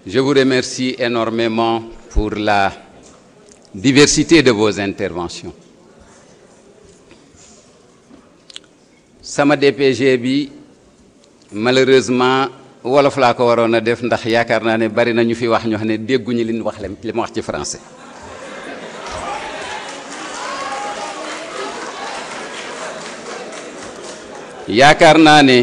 Je vous remercie énormément pour la diversité de vos interventions. sama DPG bi malheureusement wolof laa ko waroon a def ndax yaakaar naa ne bari na ñu fi wax ñoo xam ne dégguñu li ñu wax li ma wax ci français. yaakaar naa ne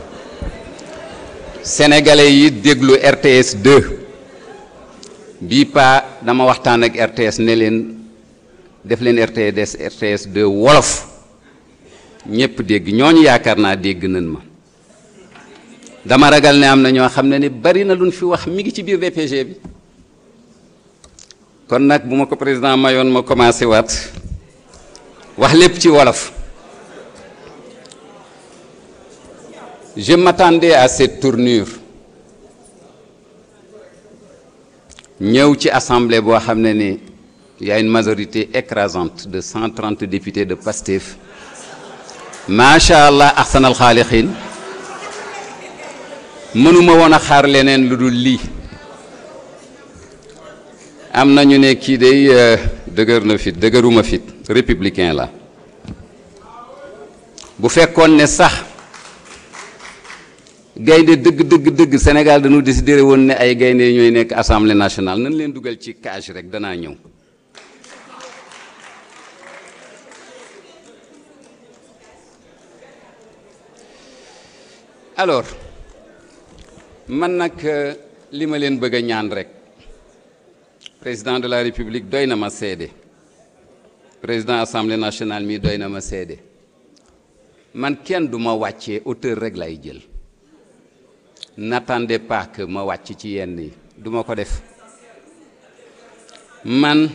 sénégalais yi déglu RTS 2 bii pa dama waxtaan ak RTS ne leen def leen RTS RTS 2 wolof ñëpp dégg ñooñu yaakaar naa dégg nañ ma dama ragal ne am na ñoo xam ne ni bari na luñ fi wax mi ngi ci biir DPG bi kon nag bu ma ko président mayoon ma commencé waat wax lépp ci wolof je m'attendais à cette tournure ñëw ci assemblée boo xam ne ni y a une majorité écrasante de 130 députés de PASTEF macha allah ahsanal xaalixiin mënuma woon a xaar leneen lu dul lii am na ñu ne kii day dëgër na fit dëgëruma fit républicain la bu fekkoon ne sax gaynde dëgg dëgg dëgg Sénégal dañu décidé woon ne ay gaynde ñooy nekk assemblée nationale nañ leen dugal ci cage rek danaa ñëw alors man nag li ma leen bëgg a ñaan rek président de la république doy na ma seede président assemblée nationale mi doy na ma seede man kenn du ma wàccee auteur rek lay jël n'attendez pas que ma wàcc ci yenn yi du ma ko def man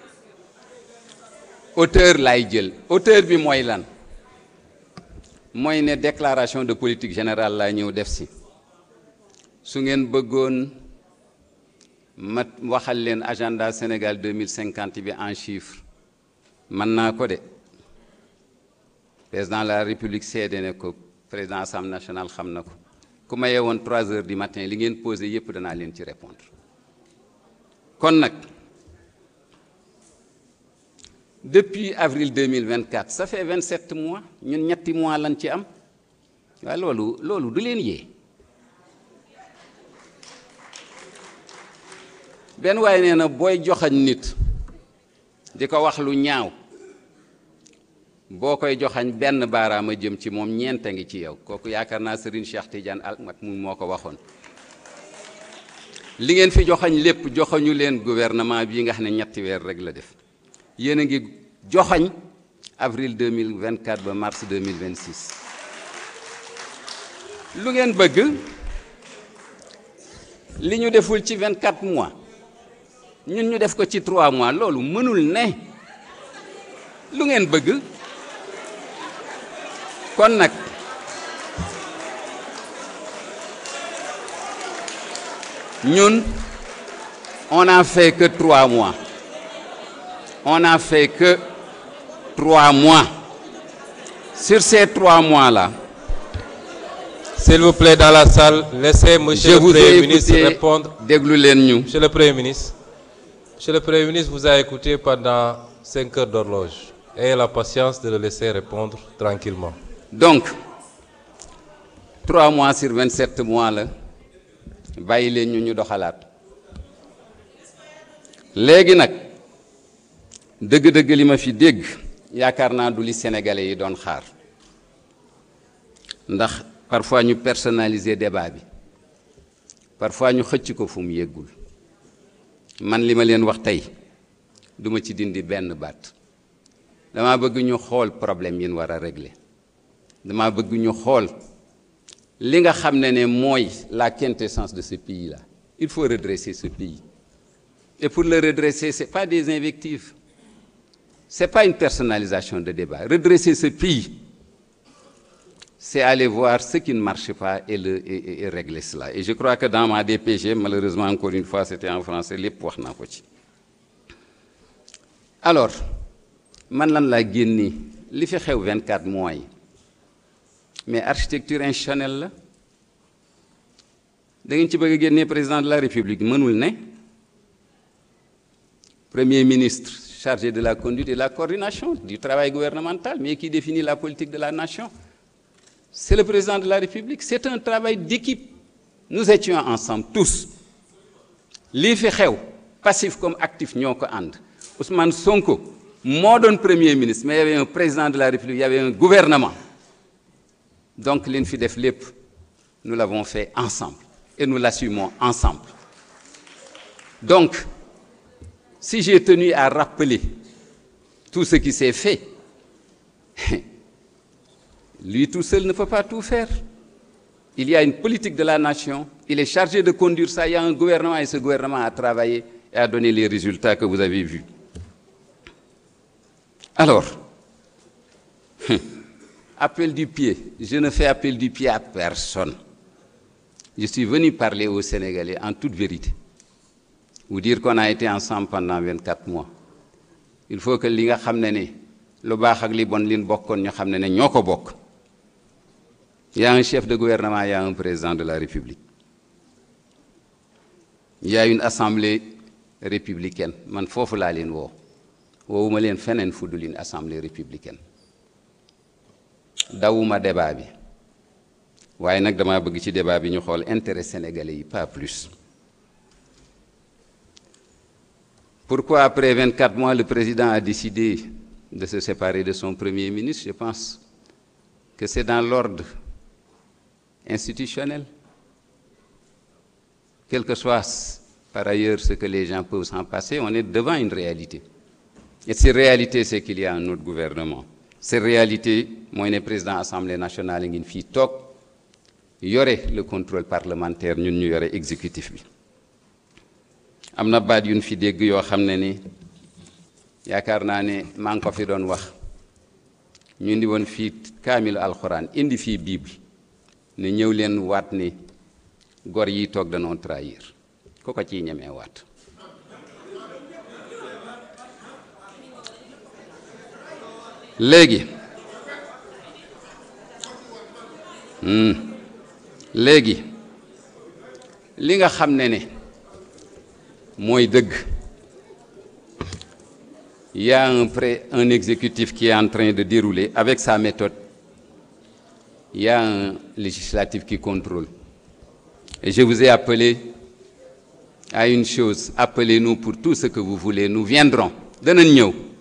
auteur lay jël auteur bi mooy lan mooy ne déclaration de politique générale laa ñëw def si su ngeen bëggoon ma waxal leen agenda Sénégal 2050 bi en chiffre mën naa ko de président de la république seede ne ko président assemblée nationale xam na ko ku ma yeewoon 3 heures du matin li ngeen posé yépp danaa leen ci répondre kon nag depuis avril 2024 ça fait 27 mois ñun ñetti mois lañ ci am waaye loolu loolu du leen yee benn waaye nee na booy joxañ nit di ko wax lu ñaaw boo koy joxañ benn baaraama jëm ci moom ñeent a ngi ci yow kooku yaakaar naa Serigne Cheikh Tidiane Al Maktoum moo ko waxoon li ngeen fi joxañ lépp joxañu leen gouvernement bii nga xam ne ñetti weer rek la def yéen a ngi joxañ avril 2024 ba mars 2026 lu ngeen bëgg li ñu deful ci 24 mois ñun ñu def ko ci 3 mois loolu mënul ne lu ngeen bëgg kon nag ñun on a fait que 3 mois on n'a fait que trois mois. Sur ces trois mois-là, S'il vous plaît, dans la salle, laissez je Monsieur le vous ai Premier ministre écouté répondre. déglu leen ñu Monsieur le Premier ministre, Monsieur le Premier ministre vous a écouté pendant cinq heures d'horloge. Ayez la patience de le laisser répondre tranquillement. donc trois mois sur vingt-sept mois la bàyyi leen ñu ñu doxalaat léegi nag dëgg-dëgg li ma fi dégg yaakaar naa du li sénégalais yi doon xaar ndax parfois ñu personnaliser débat bi parfois ñu xëcc ko fu mu yéggul man li ma leen wax tey duma ci dindi benn baat dama bëgg ñu xool problème yi ñu war a régler dama bëgg ñu xool li nga xam ne ne mooy la quintessence de ce pays là il faut redresser ce pays et pour le redresser c'est pas des invectives c'est pas une personnalisation de débat redresser ce pays c'est aller voir ce qui ne marche pas et le et, et- et régler cela et je crois que dans ma DPG malheureusement encore une fois c'était en français lépp wax naa ko ci alors man lan laa génni li fi xew 24 mois yi mais architecture institutionnelle la da ngeen ci bëgg a génnee président de la république mënul ne premier ministre chargé de la conduite et de la coordination du travail gouvernemental mais qui définit la politique de la nation c'est le président de la république c'est un travail d'équipe nous étions ensemble tous lii fi xew passif comme actif ñoo ko ànd Ousmane Sonko moo doon premier ministre mais il y avait un président de la république il y avait un gouvernement donc li ñu fi def lépp nous l'avons fait ensemble et nous l'assumons ensemble donc si j'ai tenu à rappeler tout ce qui s'est fait lui tout seul ne peut pas tout faire il y a une politique de la nation il est chargé de conduire ça il y a un gouvernement et ce gouvernement a travaillé et a donné les résultats que vous avez vus alors appel du pied je ne fais appel du pied à personne je suis venu parler aux Sénégalais en toute vérité vous dire qu'on a été ensemble pendant 24 mois il faut que li nga xam ne ne lu baax ak li bon lin bokkoon ñu xam ne ne ñoo ko bokk il y a un chef de gouvernement il y a un président de la République il y a une assemblée républicaine man foofu laa leen woo woowuma leen feneen fu dul une assemblée républicaine dawuma débat bi waaye nag dama bëgg ci débat bi ñu xool intérêt sénégalais yi pas plus pourquoi après 24 mois le président a décidé de se séparer de son premier ministre je pense que c'est dans l'ordre institutionnel quel que soit par ailleurs ce que les gens peuvent s'en passer on est devant une réalité et cette réalité c'est qu'il y a un autre gouvernement cette réalité mooy ne président assemblée nationale ngi fii toog yore le contrôle parlementaire ñun ñu yore exécutif bi am na baat yu ñu fi dégg yoo xam ne ni yaakaar naa ne maa ngi ko fi doon wax ñu indi woon fii kaamilu alxuraan indi fii bible ne ñëw leen waat ni gor yi toog danoo trahir ku ko ciy ñemee waat léegi léegi li nga xam ne ne mooy dëgg il y a un pré un exécutif qui est en train de dérouler avec sa méthode il y a un législatif qui contrôle et je vous ai appelé à une chose appelez-nous pour tout ce que vous voulez nous viendrons danañ ñëw